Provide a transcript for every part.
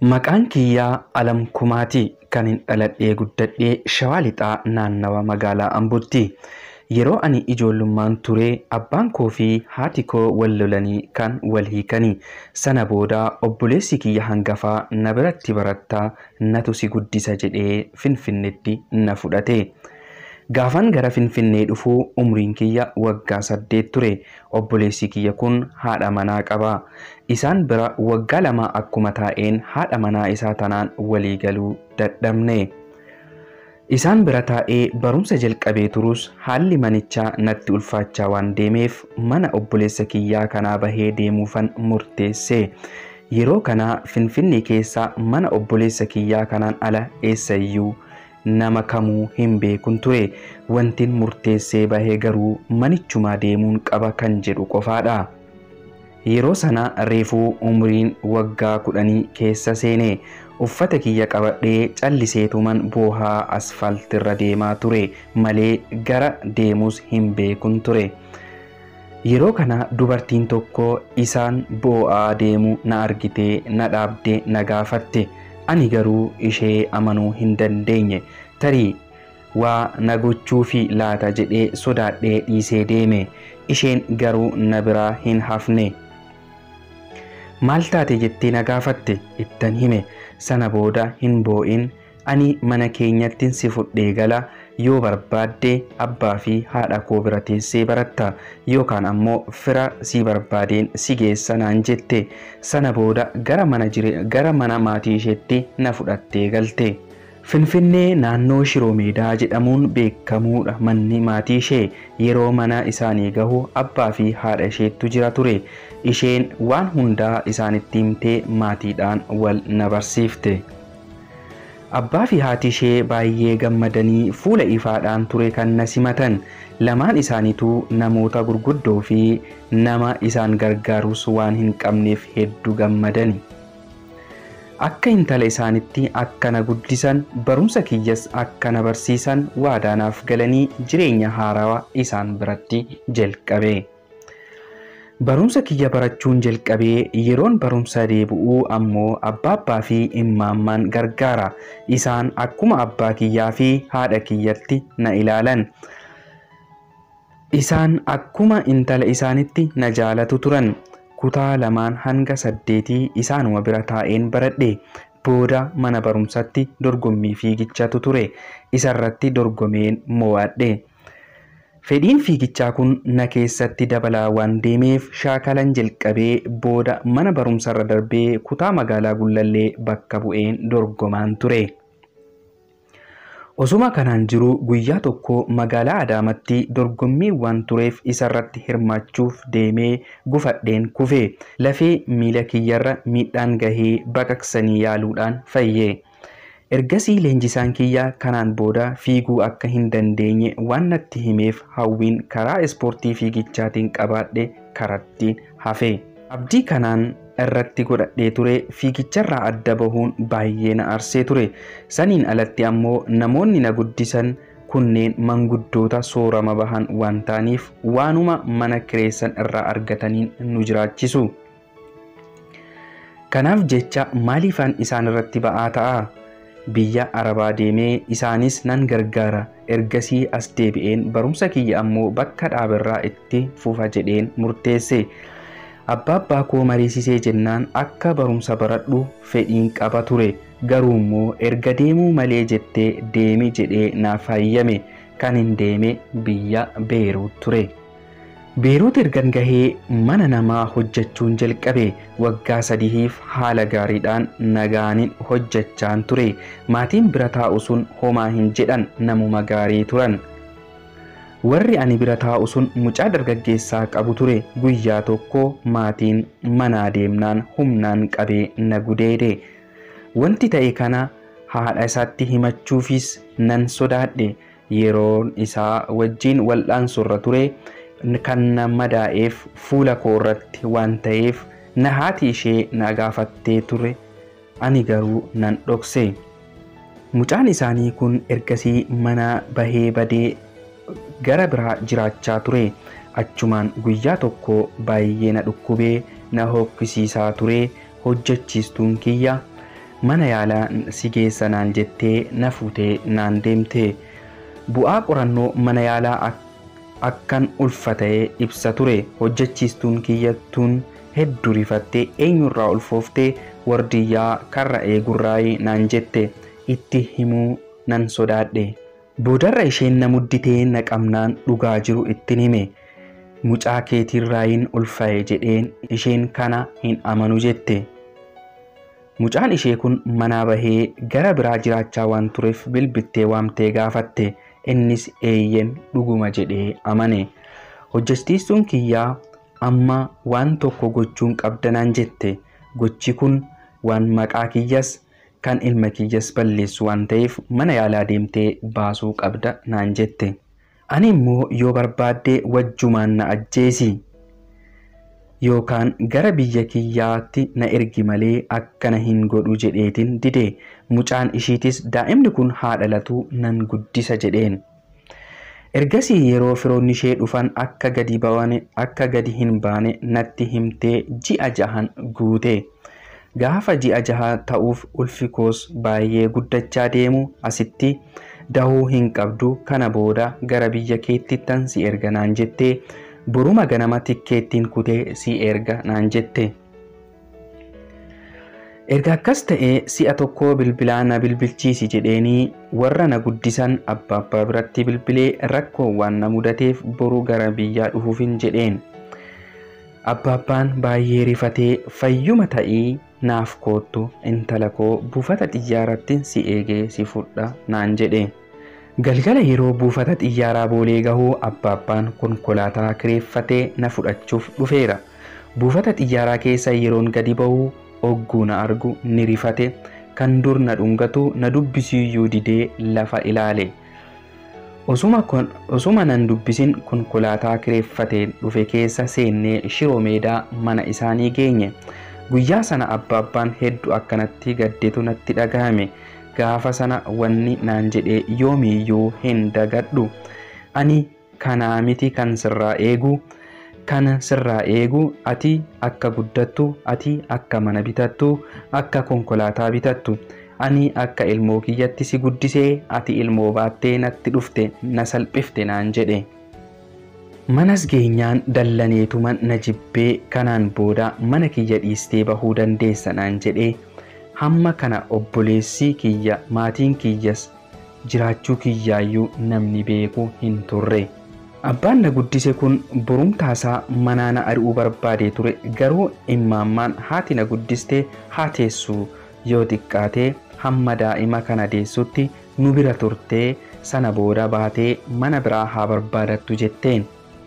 Maqaan kiyyaa Alam Kumaati kan hin dhaladhee guddadhee Shawaa Lixaa naannawa magaalaa Ambooti. Yeroo ani ijoollummaan ture abbaan koo fi haati koo wal lolanii kan wal hiikanii sana booda obboleessi kiyya hangafaa na biratti barattaa natu si guddisa jedhee finfinneetti na fudhate. Gaafan gara Finfinnee dhufuu umriin kiyya waggaa saddeet ture. Obboleessi kiyya kun haadha manaa qaba. Isaan bira waggaa lama akkuma taa'een haadha manaa isaa tanaan walii galuu dadhabne. Isaan bira taa'ee barumsa jalqabee turus haalli manichaa natti ulfaachaa waan deemeef mana obboleessa kiyyaa kanaa bahee deemuufan murteesse. Yeroo kana Finfinnee keessa mana obboleessa kiyyaa kanaan ala eessayyuu nama kamuu hin beekun ture wantin murteessee bahee garuu manichumaa deemuun qaba kan jedhu qofaadha. Yeroo sana reefuu umriin waggaa kudhanii keessa seene uffata kiyya qabadhee calliseetuman boohaa asfaaltirra deemaa ture malee gara deemus hin beekun ture. Yeroo kana dubartiin tokko isaan boo'aa deemu na argitee na dhaabdee na gaafatte. ani garuu ishee amanuu hin dandeenye tarii waa na gochuufi laata jedhee sodaadhee dhiisee deeme isheen garuu na biraa hin hafne maal taate jettee na gaafatte ittan hime sana booda hin boo'in ani mana keenyattin si fudhee gala yoo barbaadde abbaa fi haadha koo bira teessee baratta yookaan ammoo fira si barbaadeen si geessa naan jette sana booda gara mana gara mana maatii isheetti na fudhattee galte. Finfinnee naannoo Shiroo Meedaa jedhamuun beekamuudha manni maatii ishee yeroo mana isaanii gahu abbaa fi haadha isheettu jira ture isheen waan hundaa isaanitti himtee maatiidhaan wal na barsiifte. Abbaa fi haati ishee baay'ee gammadanii fuula ifaadhaan ture kan na simatan lamaan isaaniituu namoota gurguddoo fi nama isaan gargaarus waan hin qabneef hedduu gammadani. Akka intala isaanitti akka na guddisan barumsa kiyyas akka na barsiisan waadaanaaf galanii jireenya haarawaa isaan biratti jalqabe. Barumsa kiyya barachuun jalqabee yeroon barumsa deebi'uu ammoo abbaa abbaa fi immaammaan gargaara. Isaan akkuma abbaa kiyyaa fi haadha kiyyatti na ilaalan. Isaan akkuma intala isaanitti na jaalatu turan. Kutaa lamaan hanga saddeetii isaanuma bira taa'een baradhe. Booda mana barumsatti dorgommii fiigichatu ture. Isarratti dorgomeen mo'adhe. Fedhiin fiigichaa kun na keessatti dabalaa waan deemeef shaakalan jalqabee booda mana barumsarra darbee kutaa magaalaa Gullallee bakka bu'een dorgomaan ture. Osuma kanaan jiru guyyaa tokko magaalaa Adaamatti dorgommii waan tureef isarratti hirmaachuuf deemee gufadheen kufe lafee miila kiyyarra miidhaan gahee baqaqsanii yaaluudhaan fayye. Ergasii leenjisaan kiyya kanaan booda fiiguu akka hin dandeenye waan natti himeef hawwiin karaa ispoortii fiigichaatiin qabaadhe karatti hafe. Abdii kanaan irratti godhadhee ture fiigicharraa adda bahuun baay'ee na arsee ture. Saniin alatti ammoo namoonni na guddisan kunneen manguddoota soorama bahan waan ta'aniif waanuma mana kireessan irraa argataniin nu jiraachisu. Kanaaf jecha maaliifaan isaan irratti ba'aa ta'a? biyya arabaa deemee isaanis nan gargaara ergasii as deebi'een barumsa kiyya ammoo bakka dhaaberraa itti fufa jedheen murteesse abbaa abbaa koo mariisisee jennaan akka barumsa baradhu fedhiin qaba ture garuu immoo erga deemuu malee jettee deemi jedhee naaf hayyame kan hin deeme biyya beeruut ture. Beeruut ergan gahee mana namaa hojjechuun jalqabe waggaa sadiif haala gaariidhaan nagaanin hojjechaan ture maatiin bira taa'u sun homaa hin jedhan namuma gaarii turan. Warri ani bira taa'u sun mucaa dargaggeessaa qabu ture guyyaa tokko maatiin manaa deemnaan humnaan qabee na gudeede. Wanti ta'e kana haadha isaatti himachuufis nan sodaadhe yeroon isaa wajjiin wal'aansurra ture. kan na madaa'eef fuula koo irratti waan ta'eef na haati ishee na gaafattee ture ani garuu nan dhokse. Mucaan isaanii kun ergasii mana bahee badee gara biraa jiraachaa ture. Achumaan guyyaa tokko baay'ee na dhukkubee na hokkisiisaa ture hojjechiistuun kiyya mana yaalaa si geessa naan jettee na fuutee naan deemte bu'aa qorannoo mana yaalaa akkan ulfata'ee ibsa ture hojjechiistuun kiyyattuun hedduu rifattee eenyurraa ulfooftee wardiyyaa karra eegurraayii naan jette itti himuu nan sodaadhe boodarra isheen na mudditee na qabnaan dhugaa jiru ittin hime mucaa keetiirraayin ulfaa'e jedheen isheen kana hin amanu jette mucaan ishee kun manaa bahee gara biraa jiraachaa waan tureef bilbittee waamtee gaafatte innis eeyyen dhuguma jedhee amane hojjechiistuun kiyyaa amma waan tokko gochuun qabda naan jette gochi kun waan maqaa kiyyas kan ilma kiyyas balleessu waan ta'eef mana yaalaa deemtee baasuu qabda naan jette ani immoo yoo barbaadde wajjumaan na ajjeesi yookaan gara biyya kiyyaatti na ergi malee akkana hin godhu jedheetin dide mucaan ishiitis daa'imni kun haa dhalatu nan guddisa jedheen ergasii yeroo firoonni ishee dhufan akka gadi bawane akka gadi hin baane natti himtee ji'a jahan guute gaafa ji'a jaha ta'uuf ulfi koos baay'ee guddachaa deemu asitti dahuu hin qabdu kana booda gara biyya keetti tan si erga naan jettee boruma ganama tikkeettiin kutee si erga naan jette erga akkas ta'ee si'a tokko bilbilaa na bilbilchiisi jedheenii warra na guddisan abbaa abbaa biratti bilbilee rakkoo waan na mudateef boru gara biyyaa dhufuufin jedheen abbaabbaan baay'ee rifatee fayyuma ta'ii naaf koottu intala koo buufata xiyyaaratti si eegee si fudha naan jedhe galgala yeroo buufata xiyyaaraa boolee gahuu abbaabbaan konkolaataa kireeffatee na fudhachuuf dhufeera buufata xiyyaaraa keessa yeroon gadi ba'uu ogguu na argu ni rifate kan dur na dhungatu na dubbisiyyuu didee lafa ilaale osuma nan dubbisin konkolaataa kireeffateen dhufe keessa seennee shiroo meedaa mana isaanii geenye guyyaa sana abbaabbaan hedduu akkanatti gaddeetu natti dhagahame gaafa sana wanni naan jedhee yoomiyyuu hin dagadhu ani kanaa miti kan sirraa eegu kan sirraa eegu ati akka guddattu ati akka mana bitattu akka konkolaataa bitattu ani akka ilmoo kiyyatti si guddisee ati ilmoo baattee natti dhufte na salphifte naan jedhe manas geenyaan dallaneetuman na jibbee kanaan booda mana kiyya dhiistee bahuu dandeessa naan jedhee hamma kana obboleessi kiyya maatiin kiyyas jiraachuu kiyyaayyuu namni beeku hin turre. Abbaan na guddise kun borumtaasaa manaa na ari'uu barbaadee ture garuu immaammaan haati na guddistee haa teessu yoo xiqqaatee hamma daa'ima kana deessutti nu bira turtee sana booda baatee mana biraa haa barbaadattu jetteen.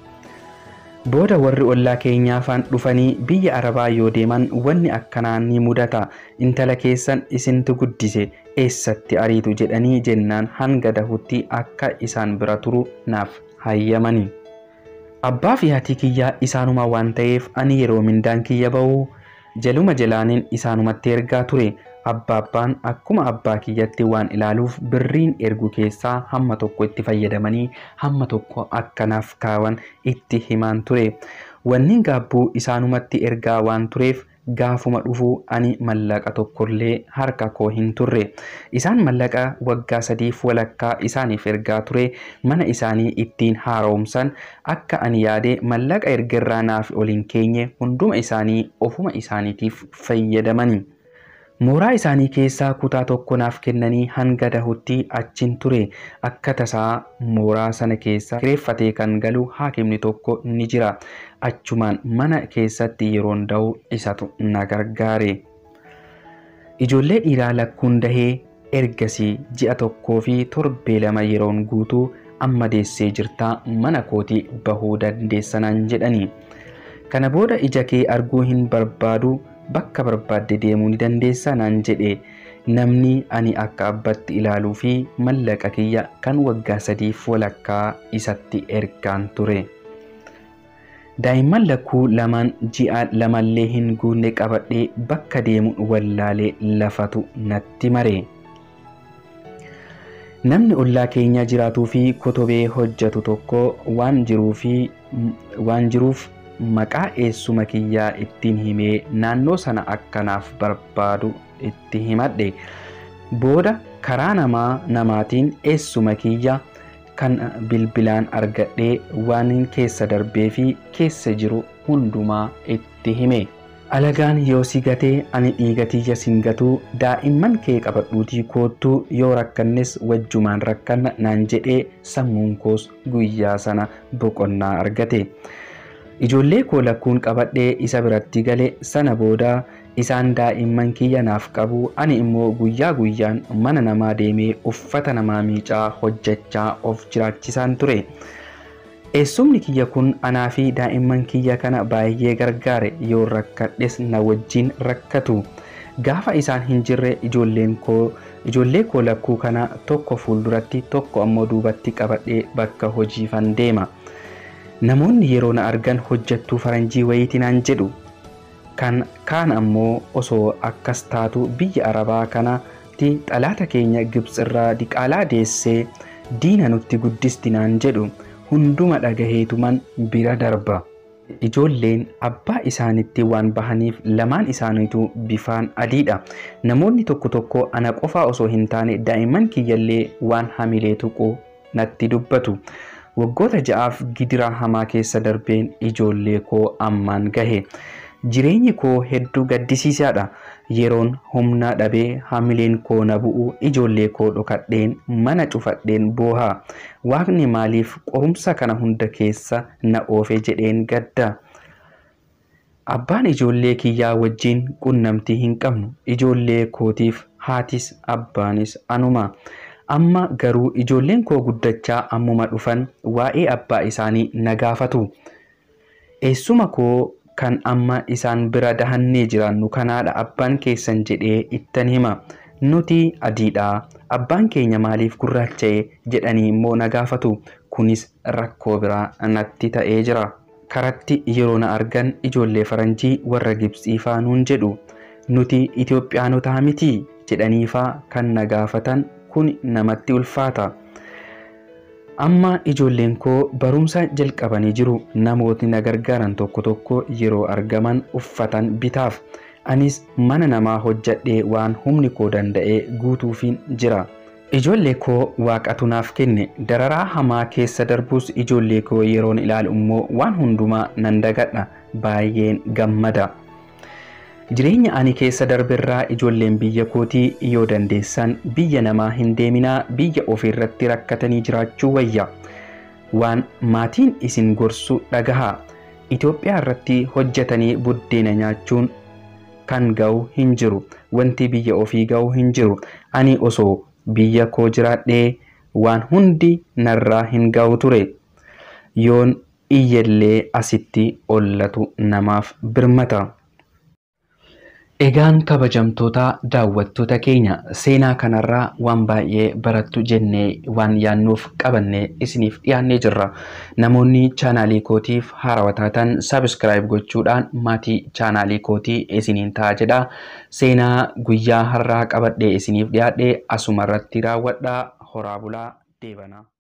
Booda warri ollaa keenyaa faan dhufanii biyya arabaa yoo deeman wanni akkanaa ni mudata intala keessan isintu guddise eessatti ariitu jedhanii jennaan hanga dahutti akka isaan bira turu naaf hayyamani. Abbaa fi haati kiyyaa isaanuma waan ta'eef ani yeroo mindaan kiyya ba'u jaluma jalaaniin isaanumatti ergaa ture. Abbaabbaan akkuma abbaa kiyyatti waan ilaaluuf birriin ergu keessaa hamma tokko itti fayyadamanii hamma tokko akkanaaf kaawan itti himaan ture. Wanni gaabbuu isaanumatti ergaa waan tureef gaafuma dhufuu ani mallaqa tokkollee harka koo hin turre isaan mallaqa waggaa sadiif walakkaa isaaniif ergaa ture mana isaanii ittiin haaromsan akka ani yaade mallaqa ergerraa naaf ol hin keenye hunduma isaanii ofuma isaaniitiif fayyadamani. mooraa isaanii keessaa kutaa tokko naaf kennanii hanga dahutti achin ture akka tasaa mooraa sana keessa kireeffatee kan galu haakimni tokko ni jira achumaan mana keessatti yeroon dahu isatu na gargaare ijoollee dhiiraa lakkuun dahee ergasii ji'a tokkoo fi torbee lama yeroon guutuu amma deessee jirtaa mana kootii bahuu dandeessanaan jedhanii kana booda ija kee arguu hin barbaadu bakka barbaadde deemuu ni dandeessa naan jedhe namni ani akka abbatti ilaaluu fi mallaqa kiyya kan waggaa sadiif walakkaa isatti ergaan ture. Daa'imman lakkuu lamaan ji'a lamallee hin guunne qabadhee bakka deemuun wallaalee lafatu natti mare. Namni ollaa keenya jiraatuu fi kotobee hojjetu tokko waan jiruuf maqaa eessuma kiyyaa ittiin himee naannoo sana akkanaaf barbaadu itti himadhe booda karaa namaa namaatiin eessuma kiyya kan bilbilaan argadhee waan keessa darbee fi keessa jiru hundumaa itti hime. alagaan yoo si gatee ani dhiigatiyya sin gatuu daa'imman kee qabadhuutii koottuu yoo rakkannes wajjumaan rakkanna naan jedhee sammuun koos guyyaa sana boqonnaa argate ijoollee koo lakkuun qabadhee isa biratti gale sana booda isaan daa'imman kiyya naaf qabu ani immoo guyyaa guyyaan mana namaa deemee uffata namaa miicaa hojjechaa of jiraachisaan ture. eessumni kiyya kun anaa fi daa'imman kiyya kana baay'ee gargaare yoo rakkadhes na wajjin rakkatu gaafa isaan hin jirre ijoolleen koo ijoollee koo lakkuu kana tokko fuulduratti tokko ammoo duubatti qabadhee bakka hojiifan deema namoonni yeroo na argan hojjattuu faranjii wayiitii naan jedhu kan kaan ammoo osoo akkas taatu biyya arabaa kanatti xalaata keenya gibxirraa diqaalaa deessee diina nutti guddisti naan jedhu hunduma dhagaheetuman bira darba. Ijoolleen abbaa isaanitti waan bahaniif lamaan isaaniitu bifaan adiidha. Namoonni tokko tokko ana qofaa osoo hin taane daa'imman kiyyallee waan hamilee tuqu natti dubbatu. Waggoota ja'aaf gidiraa hamaa keessa darbeen ijoollee koo ammaan gahe. Jireenyi koo hedduu gaddisiisaadha. Yeroon humna dhabee hamileen koo na bu'u ijoollee koo dhokadheen mana cufadheen booha. Waaqni maaliif qorumsa kana hunda keessa na oofe jedheen gadda. Abbaan ijoollee kiyyaa wajjin qunnamtii hin qabnu. Ijoollee kootiif haatis abbaanis anuma. Amma garuu ijoolleen koo guddachaa ammuma dhufan waa'ee abbaa isaanii na gaafatu. Eessuma koo kan amma isaan bira dahannee jiraannu kanaadha abbaan keessan jedhee ittan hima nuti adiidha abbaan keenya maaliif gurraacha'e jedhanii immoo na gaafatu kunis rakkoo biraa natti ta'ee jira karatti yeroo na argan ijoollee faranjii warra gibsiifaa nuun jedhu nuti itiyoophiyaanotaa miti jedhaniifaa kan na gaafatan kun namatti ulfaata. amma ijoolleen koo barumsa jalqabanii jiru namootni na gargaaran tokko tokko yeroo argaman uffatan bitaaf anis mana namaa hojjadhee waan humni koo danda'e guutuufin jira ijoollee koo waaqatu naaf kenne dararaa hamaa keessa darbus ijoollee koo yeroon ilaalu immoo waan hundumaa nan dagadha baay'een gammada jireenya ani keessa darberraa ijoolleen biyya kootii yoo dandeessan biyya namaa hin deeminaa biyya ofiirratti rakkatanii jiraachuu wayya waan maatiin isin gorsu dhagahaa Itoophiyaa irratti hojjetanii buddeena nyaachuun kan ga'u hin jiru wanti biyya ofii ga'u hin jiru ani osoo biyya koo jiraadhee waan hundi narraa hin ga'u ture yoon iyyallee asitti ollatu namaaf birmata. Egaan kabajamtoota daawwattoota keenya seenaa kanarraa waan baay'ee barattu jennee waan yaannuuf qabannee isiniif dhiyaannee jirra. Namoonni chaanaalii kootiif haarawaa taatan sabiskiraayib gochuudhaan maatii chaanaalii kootii isiniin ta'a jedha. Seenaa guyyaa har'aa qabadhee isiniif dhiyaadhee asuma irratti raawwadhaa horaa bulaa deebana.